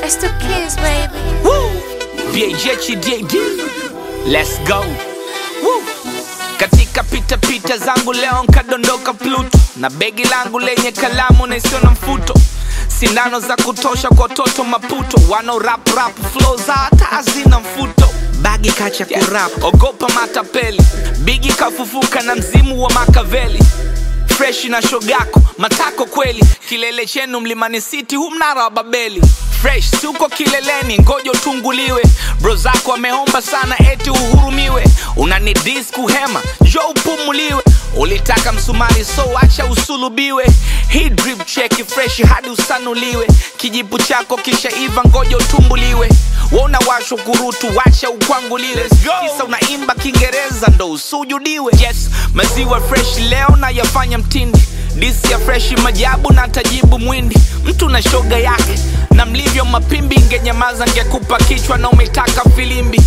It's the kids, baby. Woo! BHDAD. Let's go. Woo! Katika pita pita zangu leo nkadondoka Pluto na begi langu lenye kalamu na isiyo na mfuto, sindano za kutosha kwa watoto Maputo, wano rap rap flow za hata hazina mfuto bagi kacha kurap ogopa matapeli, bigi kafufuka na mzimu wa Makaveli freshi na shogako matako kweli, kilele chenu mlimani city, hu mnara wa Babeli fresh si uko kileleni, ngoja utunguliwe. Bro zako wameomba sana eti uhurumiwe, unani dis kuhema, njo upumuliwe. Ulitaka msumari so acha usulubiwe. Hii drip cheki fresh hadi usanuliwe, kijipu chako kisha iva, ngoja utumbuliwe. Wona washo kurutu, wacha ukwanguliwe. Kisa unaimba Kiingereza ndo usujudiwe. Yes, maziwa fresh leo na yafanya mtindi disi ya freshi majabu na tajibu mwindi mtu na shoga yake na mlivyo mapimbi ngenyamaza ngekupa kichwa na umetaka filimbi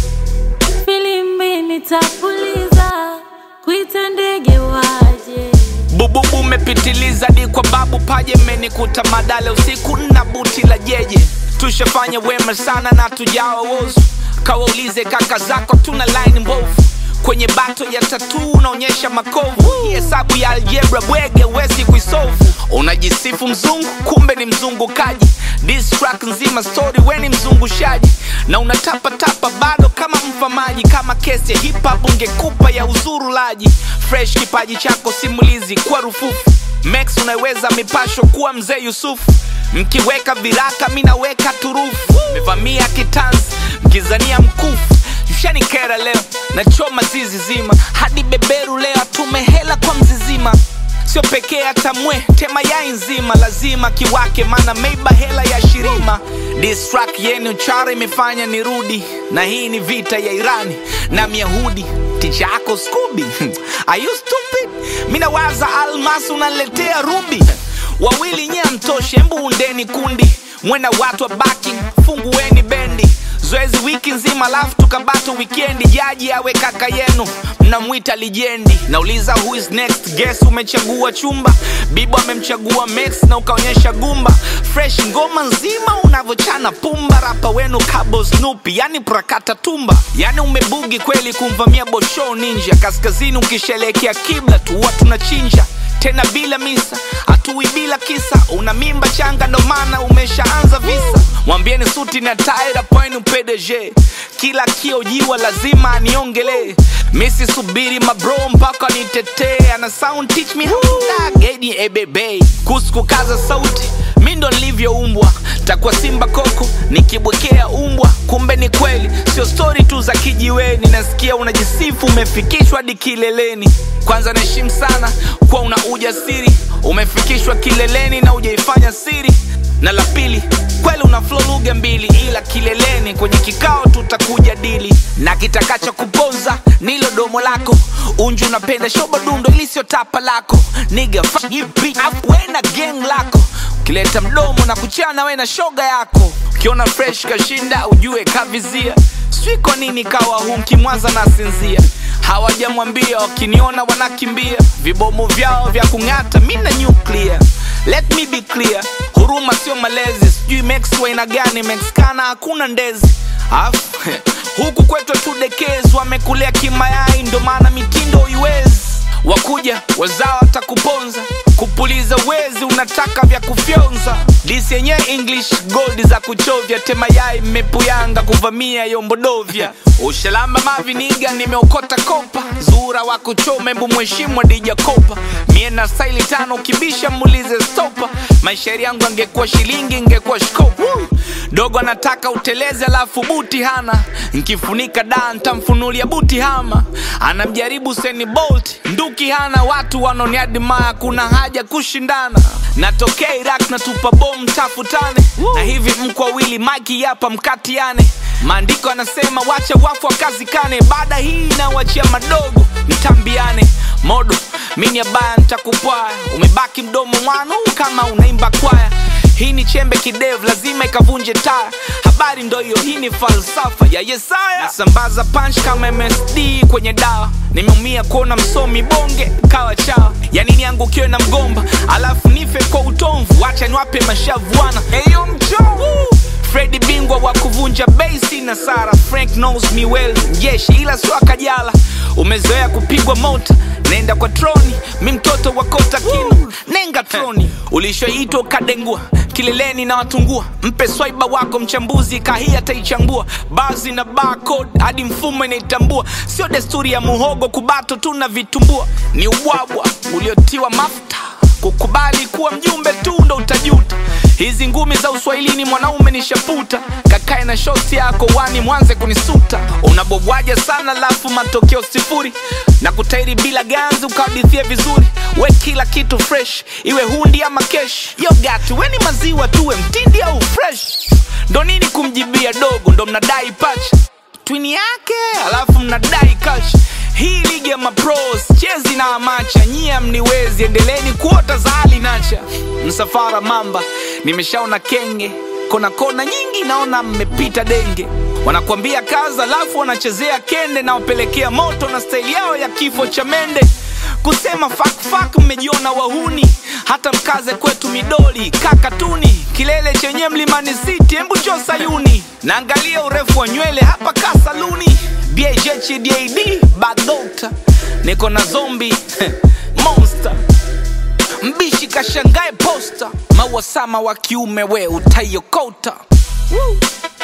filimbi nitapuliza kuita ndege waje bububu umepitiliza di kwa babu paje menikuta madale usiku na buti la jeje tushafanya wema sana na tujawa wozu kawaulize kaka zako tuna line mbovu kwenye bato ya tatu unaonyesha makovu Hii hesabu ya algebra bwege wezi kuisolve unajisifu mzungu kumbe ni mzungukaji This track nzima story we ni mzungushaji na unatapatapa bado kama mfamaji kama kesi ya hip hop ungekupa ya uzurulaji fresh kipaji chako simulizi kwa rufufu Max unaweza mipasho kuwa mzee Yusufu mkiweka viraka mi naweka turufu mevamia kitanzi mkizania mkufu mshanikera leo nachoma zizi zima hadi beberu leo atume hela kwa mzizima sio pekee hata mwe tema yai nzima lazima kiwake mana meiba hela ya shirima This track yenu chara imefanya nirudi na hii ni vita ya irani na myahudi ticha yako skubi Are you stupid mi nawaza almas unaletea rubi wawili nye mtoshe mbu undeni kundi mwena watu wa backing fungueni bendi zoezi wiki nzima alafu tukabato wikendi jaji awe kaka yenu mnamwita lijendi nauliza who is next guess umechagua chumba bibo amemchagua max na ukaonyesha gumba fresh ngoma nzima unavyochana pumba rapa wenu kabo snupi yani prakata tumba yani umebugi kweli kumvamia bosho ninja kaskazini ukishelekea kibla tuwa tunachinja tena bila misa hatui bila kisa una mimba changa ndo maana umeshaanza visa mwambieni suti na taira pwenu pdg kila kiojiwa lazima aniongelee misi subiri mabro mpaka nitetee ana sound teach me how to dug edi ebebe kuhusu kukaza sauti mi ndo nilivyoumbwa takuwa simba koko nikibwekea umbwa kumbe ni kweli sio stori tu za kijiweni nasikia unajisifu umefikishwa hadi kileleni kwanza naheshimu sana kuwa una ujasiri umefikishwa kileleni na ujaifanya siri na la pili kweli una flow lugha mbili ila kileleni kwenye kikao tutakuja dili na kitakacha kuponza nilo domo lako unju unapenda shoba dundo ili sio tapa lako niga wena gang lako ukileta mdomo na kuchana we na shoga yako ukiona fresh kashinda ujue kavizia sijui kwa nini kawa hu mkimwaza na sinzia hawajamwambia wakiniona wanakimbia vibomu vyao vya kung'ata mi na nuclear let me be clear huruma sio malezi sijui mex waina gani mexkana hakuna ndezi afu huku kwetu tudekezi wamekulea kimayai ndo maana mitindo iwezi wakuja wazao watakuponza kupuliza wezi unataka vya kufyonza disi yenye english gold za kuchovya temayai mmepuyanga kuvamia yombodovya ushalamba maviniga nimeokota kopa zura wa kuchoma embu mheshimu adija kopa mie na staili tano kibisha muulize stopa maishairi yangu angekuwa shilingi ingekuwa shkopa dogo anataka uteleze alafu buti hana nkifunika da ntamfunulia buti hama anamjaribu seni bolt nduki hana watu wanoniadimaya kuna haja kushindana natokea iraq natupa bom tafutane na hivi mko wawili maki yapa mkatiane maandiko anasema wacha wafu wakazikane baada hii inawachia madogo mtambiane modo mini abaya ntakupwaya umebaki mdomo mwanu kama unaimba kwaya hii ni chembe kidevu lazima ikavunje taya habari ndo hiyo hii ni falsafa ya yesaya nasambaza punch kama msd kwenye dawa nimeumia kuona msomi bonge kawa chawa yani niangukiwe na mgomba alafu nife kwa utomvu wacha niwape mashavuana eyo mchovu fredi bing bingwa wa kuvunja basi na sara frank knows me well jeshi ila sio akajala umezoea kupigwa mota nenda kwa troni mi mtoto wa kota kino nenga troni ulishoitwa ukadengua kileleni na watungua mpe swaiba wako mchambuzi kahii ataichambua bazi na barcode hadi mfumo inaitambua sio desturi ya muhogo kubato tu na vitumbua ni ubwabwa uliotiwa mafuta kukubali kuwa mjumbe tu ndo utajuta hizi ngumi za uswahilini mwanaume ni shaputa kakae na shoti yako wani mwanze kunisuta unabobwaja sana lafu matokeo sifuri na kutairi bila ganzi ukahadithia vizuri we kila kitu fresh iwe hundi ama kesh yogati weni maziwa tuwe mtindi au fresh ndo nini kumjibia dogo ndo mnadai pacha twini yake alafu mnadai kash hii ligi ya mapros chezi na amacha nyia mniwezi endeleni kuota za hali nacha msafara mamba nimeshaona kenge kona kona nyingi naona mmepita denge wanakuambia kaza alafu wanachezea kende na wapelekea moto na staili yao ya kifo cha mende kusema fakfak mmejiona wahuni hata mkaze kwetu midoli kakatuni kilele chenye mlimani city embu cho sayuni naangalia urefu wa nywele hapa kasaluni bhhdad badota niko na zombi monster mbishi kashangae posta mauasama wa kiume we utaiokota Woo.